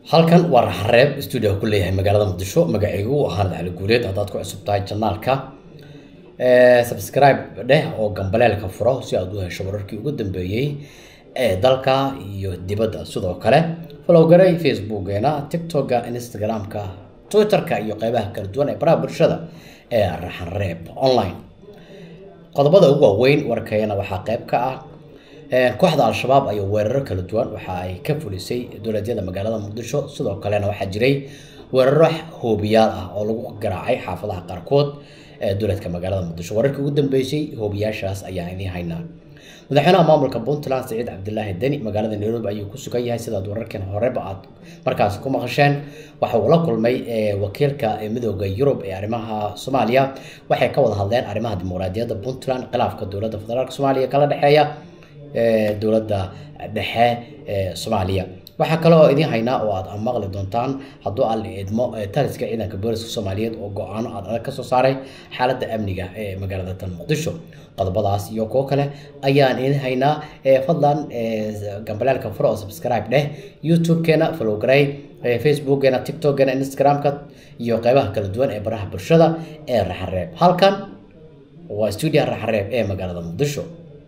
halkan waa raxareeb stuudio ku leeyahay magaalada muqdisho magacaygu ahaan cali guuleed haddaad ku cusub tahay janaalka subscribe dheh oo gambaleelka furo si aad u hesho wararkii ugu dambeeyey ee dalka iyo dibadda sidoo kale falowgaray facebookeena tiktoka instagramka twitterka iyo qeybaha kala duwan ee baraha bulshada ee raxareeb online qodobada ugu waaweyn warkayana waxaa qeyb ka ah kooxda al-shabaab ayaa weeraro kala duwan waxa ay ka fulisay dowladyada magaalada muqdisho sidoo kalena waxaa jiray weeraro hoobiyaal ah oo lagu garaacay xaafadaha qaarkood ee dowladka magaalada muqdisho wararkii ugu dambeysay hoobiyaashaas ayaa idiin haynaa madaxweynaha maamulka puntland saciid cabdilaahi deni magaalada nairobi ayuu ku sugan yahay sidaad wararkan horeba aad markaasi ku maqasheen waxa uu la kulmay wakiilka midooda yurub ee arrimaha soomaaliya waxay ka wada hadleen arrimaha dimuqraadiyadda puntland khilaafka dowladda federaalk soomaaliya kala dhexeeya dowladda dhexe ee soomaaliya waxaa kale oo idiin haynaa oo aad maqli doontaan hadduu aan la idmo taliska ciidanka booliska soomaaliyeed oo go-aano aad adag kasoo saaray xaaladda amniga ee magaalada tan muqdisho qodobadaas iyo kuwo kale ayaan idiin haynaa fadlan gambaleelka furo oo subscribe dheh youtube-keena flowgaray facebookgeena tiktok-geena instagram-ka iyo qeybaha kala duwan ee baraha bulshada ee raxareeb halkan waa stuudio raxareeb ee magaalada muqdisho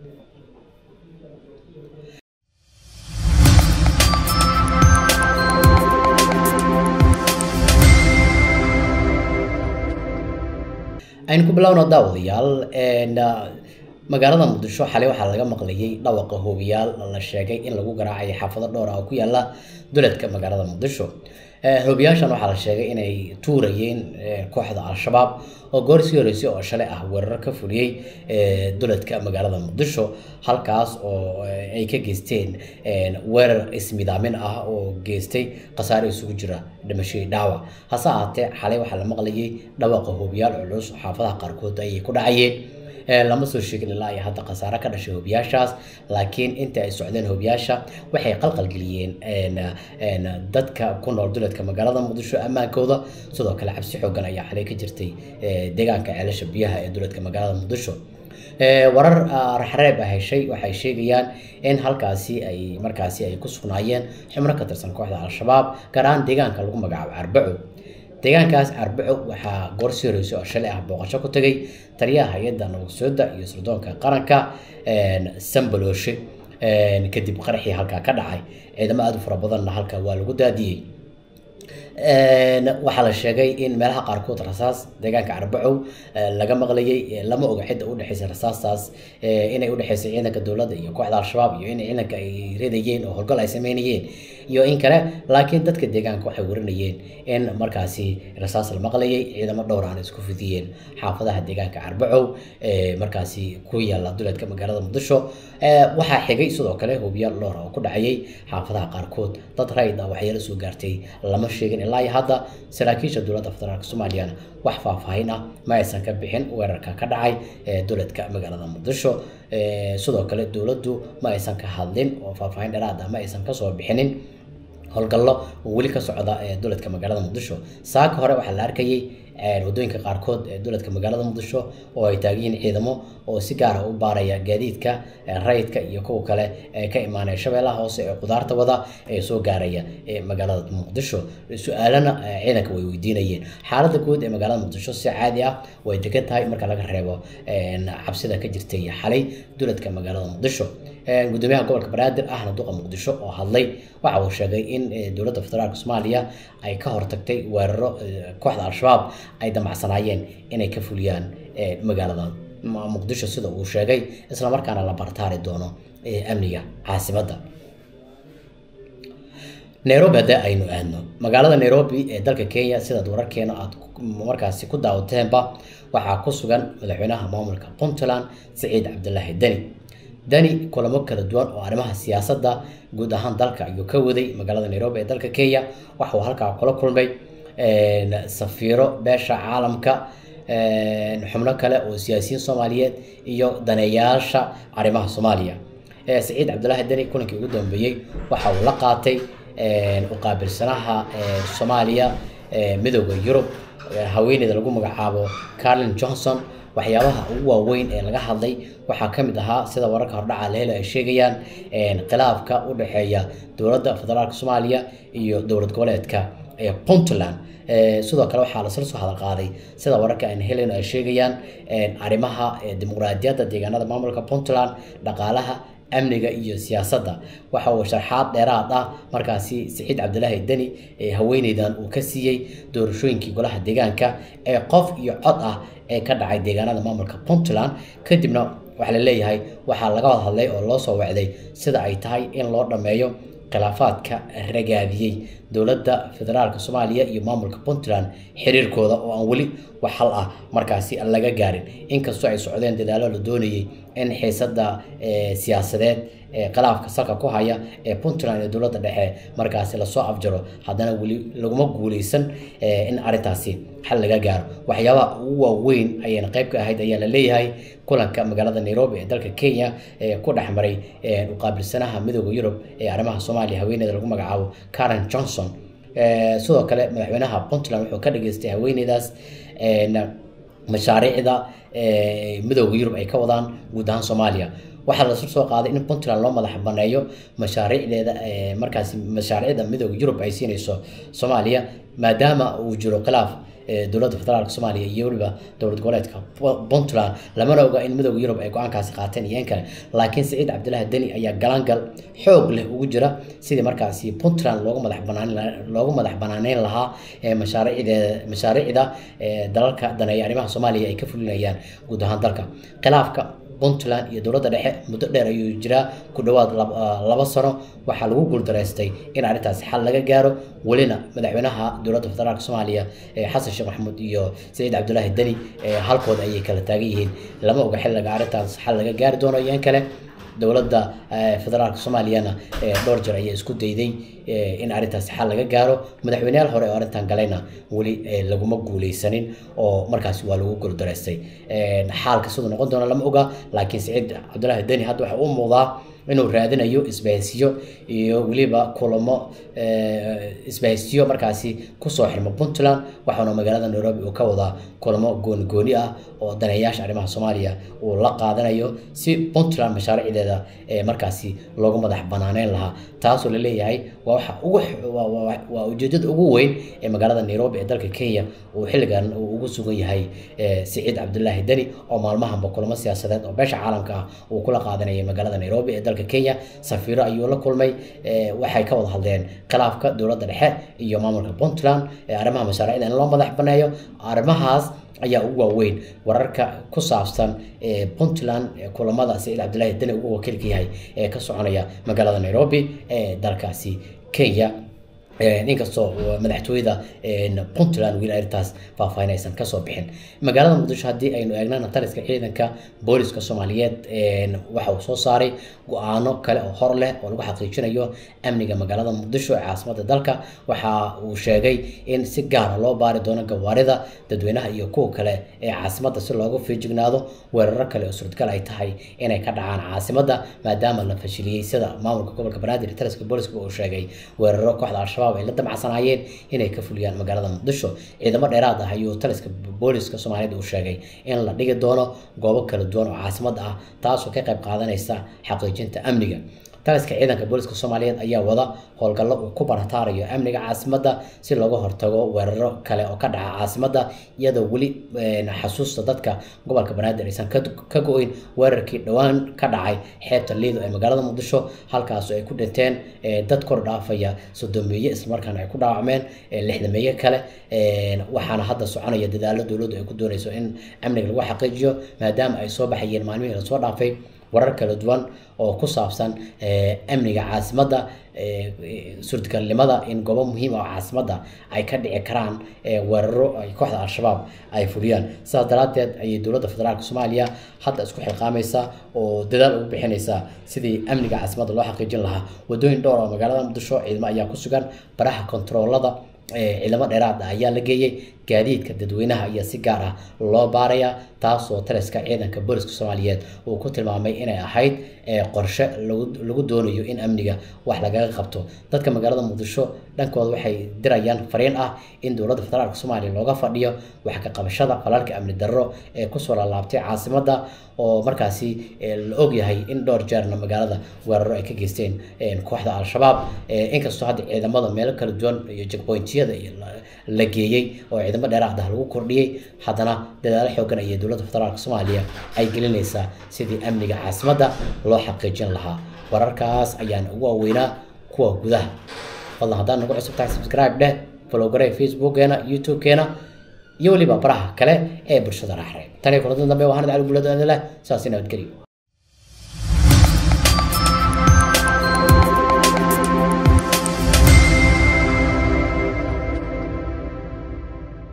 aynu ku bilowno daawadayaal magaalada muqdisho xalay waxaa laga maqlayay dhawaqa hoobiyaal la sheegay in lagu garaacay xaafado dhowr ah oo ku yaala duledka magaalada muqdisho hoobiyaashan waxaa la sheegay inay tuurayeen kooxda al-shabaab oo goor sii horeysay oo shalay ah weerar ka fuliyey duledka magaalada muqdisho halkaas oo ay ka geysteen weerar ismidaamin ah oo geystay khasaare isugu jira dhimashadii dhaawac hase ahaatee xalay waxaa la maqlayay dhawaqa hoobiyaal culus xaafadaha qaarkood ayay ku dhacayeen lama soo sheegin ilaa iyo hadda khasaare ka dhashay hoobiyaashaas laakiin inta ay socdeen hoobiyaasha waxay qalqalgeliyeen dadka ku nool duledka magaalada muqdisho ammaankooda sidoo kale cabsi xoogan ayaa xalay ka jirtay deegaanka ceelasha biyaha ee duledka magaalada muqdisho warar raxreeb ah heshay waxay sheegayaan in halkaasi ay markaasi ay ku sugnaayeen xubno ka tirsan kooxda al-shabaab gaar ahaan deegaanka lagu magacaabo arbaco deegaankaas arbaco waxaa goor sii horeysay oo shalay ah booqasho ku tagay taliyaha hay-adda nabadsooda iyo sirdoonka qaranka sambalooshe kadib qaraxii halkaa ka dhacay ciidamo aada u fara badanna halkaa waa lagu daadiyey waxaa la sheegay in meelaha qaarkood rasaas deegaanka arbacow laga maqlayay lama oga cidda udhexeysa rasaastaas inay udhexeysay ciidanka dowladda iyo kooxda al-shabaab iyo in ciidanka ay ridayeen oo howlgal ay sameynayeen iyo in kale laakiin dadka deegaanka waxay warinayeen in markaasi rasaas la maqlayay ciidamo dhowr aan isku fidiyeen xaafadaha deegaanka arbacow markaasi ku yaala duleedka magaalada muqdisho waxaa xigay sidoo kale hoobiyaal dhowr oo ku dhacayay xaafadaha qaarkood dad rayd ah waxyeelo soo gaartay lama sheegin ilaa iyo hadda saraakiisha dowladda federaalk soomaaliyana wax faahfaahin ah ma aysan ka bixin weerarka ka dhacay ee duledka magaalada muqdisho sidoo kale dowladdu ma aysan ka hadlin oo faahfaahin dheeraad ah ma aysan kasoo bixinin howlgallo oo weli ka socda ee duledka magaalada muqdisho saaka hore waxaa la arkayay wadooyinka qaarkood ee duledka magaalada muqdisho oo ay taagiyiin ciidamo oo si gaara u baaraya gaadiidka rayidka iyo kuwa kale ee ka imaanaya shabeellaha hoose ee qudaarta wada ee soo gaaraya ee magaalada muqdisho su-aalana ciidanka way weydiinayeen xaaladda guud ee magaalada muqdisho si caadi ah way degan tahay marka laga reebo cabsida ka jirtay xalay duledka magaalada muqdisho gudoomiyaha gobolka banaadir ahna duqa muqdisho oo hadlay waxa uu sheegay in dowladda federaalk soomaaliya ay ka hortagtay weeraro kooxda al-shabaab ay damacsanaayeen inay ka fuliyaan magaalada muqdisho sida uu sheegay islamarkaana la bartaari doono amniga caasimadda nairobi haddee aynu aadno magaalada nairobi ee dalka kenya sidaad wararkeena aad markaasi ku daawateenba waxaa ku sugan madaxweynaha maamulka puntland saciid cabdilaahi deni dani kulamo kala duwan oo arrimaha siyaasadda guud ahaan dalka ayuu ka waday magaalada nairobi ee dalka kenya waxa uu halkaa kula kulmay safiiro beesha caalamka xubno kale oo siyaasiyiin soomaaliyeed iyo daneeyaasha arrimaha soomaaliya saciid cabdilaahi deni kulankii ugu dambeeyey waxa uu la qaatay uqaabilsanaha soomaaliya midooda yurub haweeneyda lagu magacaabo carlin johnson waxyaabaha ugu waaweyn ee laga hadlay waxaa ka mid ahaa sida wararka hordhaca leelo ay sheegayaan khilaafka u dhexeeya dowladda federaalk soomaaliya iyo dowlad goboleedka ee puntland sidoo kale waxaa lasla soo hadal qaaday sida wararka aan helen ay sheegayaan arrimaha dimuqraadiyadda deegaanada maamulka puntland dhaqaalaha amniga iyo siyaasadda waxa uu sharxaad dheeraad ah markaasi siciid cabdilaahi deni haweeneydan uu ka siiyey doorashooyinkii golaha deegaanka ee qof iyo cod ah ee ka dhacay deegaanada maamulka puntland kadibna waxaa la leeyahay waxaa laga wada hadlay oo loo soo wacday sida ay tahay in loo dhammeeyo khilaafaadka ragaadiyey dowladda federaalka soomaaliya iyo maamulka puntland xiriirkooda oo aan weli wax hal ah markaasi laga gaarin inkastoo ay socdeen dadaalo la doonayay in xiisada siyaasadeed ee khilaafka salka ku haya ee puntland iyo dowladda dhexe markaasi lasoo afjaro haddana weli laguma guuleysan in arrintaasi xal laga gaaro waxyaabaha ugu waaweyn ayayna qayb ka ahayd ayaa la leeyahay kulanka magaalada nairobi ee dalka kenya ee ku dhex maray uqaabilsanaha midooda yurub ee arrimaha soomaaliya haweeneyda lagu magacaabo karen johnson sidoo kale madaxweynaha puntland wuxuu ka dhageystay haweeneydaas mashaariicda midooda yurub ay ka wadaan guud ahaan soomaaliya waxaa lasla soo qaaday in puntland loo madax baneeyo mashaariicdeeda markaasi mashaariicda midooda yurub ay siinayso soomaaliya maadaama uu jiro khilaaf dowladda federaalk soomaaliya iyo weliba dowlad goboleedka puntland lamana oga in midooda yurub ay go-aankaasi qaateen iyo in kale laakiin saciid cabdilaahi deni ayaa galangal xoog leh ugu jira sidii markaasi puntland loogu madax banaan loogu madax banaaneyn lahaa mashaariicdeeda mashaariicda dalalka daneeya arrimaha soomaaliya ay ka fulinayaan guud ahaan dalka khilaafka puntland iyo dowladda dhexe muddo dheer ayuu jiraa ku dhowaad laba sano waxaa lagu guuldaraystay in arrintaasi xal laga gaaro welina madaxweynaha dowladda federaalk soomaaliya xasan sheekh maxamuud iyo saciid cabdulaahi deni halkooda ayay kala taagan yihiin lama oga xilliga arrintaas xal laga gaari doono iyo in kale dowladda federaalk soomaaliyana dhowr jeer ayaa isku dayday in arrintaasi xal laga gaaro madaxweyneyaal hore oo arrintan galayna weli laguma guuleysanin oo markaasi waa lagu guuldaraystay xaalka siduu noqon doona lama oga laakiin saciid cabdulaahi deni hadda waxa u muuqdaa inuu raadinayo isbahaysiyo iyo weliba kulamo isbahaysiyo markaasi kusoo xirmo puntland waxaana magaalada nairobi uu ka wadaa kulamo gooni gooni ah oo daneeyaasha arrimaha soomaaliya uu la qaadanayo si puntland mashaariicdeeda markaasi loogu madax banaaneyn lahaa taasoo laleeyahay waa waxa ugu waa ujeedada ugu weyn ee magaalada nairobi ee dalka kenya uu xilligan uu ugu sugan yahay siciid cabdulaahi deni oo maalmahanba kulamo siyaasadeed oo beesha caalamka ah uu kula qaadanayay magaalada nairobi ee dalka kenya safiiro ayuu la kulmay waxay ka wada hadleen khilaafka dowladda dhexe iyo maamulka puntland arrimaha mashaariicda in loo madax baneeyo arrimahaas ayaa ugu waaweyn wararka ku saabsan puntland kulamada saciid cabdilaahi deni ugu wakiilka yahay ee ka soconaya magaalada nairobi ee dalkaasi kenya inkastoo madaxtooyada puntland wiil arrintaas faahfaahin aysan kasoo bixin magaalada muqdisho haddii aynu eegnana taliska ciidanka booliska soomaaliyeed waxa uu soo saaray go-aano kale oo hor leh oo lagu xaqiijinayo amniga magaalada muqdisho ee caasimada dalka waxa uu sheegay in si gaara loo baari doono gawaarida dadweynaha iyo kuwa kale ee caasimada si looga feejignaado weeraro kale oo suurtagal ay tahay inay ka dhacaan caasimada maadaama la fashiliyey sida maamulka gobolka banaadir taliska booliska uu sheegay weeraro kooxda al-shabaab ay la damacsanayeen inay ka fuliyaan magaalada muqdisho ciidamo dheeraad ah ayuu taliska booliska soomaaliyeed uu sheegay in la dhigi doono goobo kala duwan oo caasimada ah taasoo ka qayb qaadanaysa xaqiijinta amniga taliska ciidanka booliska soomaaliyeed ayaa wada howlgallo uu ku barataarayo amniga caasimada si looga hortago weeraro kale oo ka dhaca caasimada iyadoo weli xasuusta dadka gobolka banaadir aysan ka go-in weerarkii dhowaan ka dhacay xeebta liido ee magaalada muqdisho halkaasoo ay ku dhinteen dad kor dhaafaya sodomeeye islamarkaana ay ku dhaawacmeen lixdameeye kale waxaana hadda soconaya dadaalo dowladdu ay ku doonayso in amniga lagu xaqiijiyo maadaama ay soo baxayeen maalmihii lasoo dhaafay warar kala duwan oo ku saabsan amniga caasimadda suurtagalnimada in goobo muhiim ah oo caasimadda ay ka dhici karaan weeraro ay kooxda al-shabaab ay fuliyaan sidaas daraaddeed ayay dowladda federaalk soomaaliya hadda isku xilqaamaysaa oo dadaal ugu bixinaysaa sidii amniga caasimadda loo xaqiijin lahaa wadooyin dhowr oo magaalada muqdisho ciidamo ayaa ku sugan baraha kontaroolada ciidamo dheeraad ah ayaa la geeyey gaadiidka dadweynaha ayaa si gaar ah loo baarayaa taasoo taliska ciidanka booliska soomaaliyeed uu ku tilmaamay inay ahayd qorshe lagu doonayo in amniga wax lagaga qabto dadka magaalada muqdisho dhankooda waxay dirayaan fariin ah in dowladda federaalk soomaaliya looga fadhiyo wax ka qabashada falalka amni darro ee kusoo laalaabtay caasimadda oo markaasi la ogyahay in dhowr jeerna magaalada weeraro ay ka geysteen kooxda al-shabaab inkastoo hadda ciidamada meelo kala duwan iyo jekbointiyada la geeyey oo ciidamo dheeraad ah lagu kordhiyey haddana dadaalo xoogan ayay dowladda federaalk soomaaliya ay gelinaysaa sidii amniga caasimadda loo xaqiijin lahaa wararkaas ayaan ugu waaweynaa kuwa gudaha fadlan haddaan nagu cusub tahay subscribe dheh follow garee facebookgeena youtube-keena iyo weliba baraha kale ee bulshada raaxreeb tan iyo kulantan dambe waa hanad cali buulada leh saasi nabadgelyo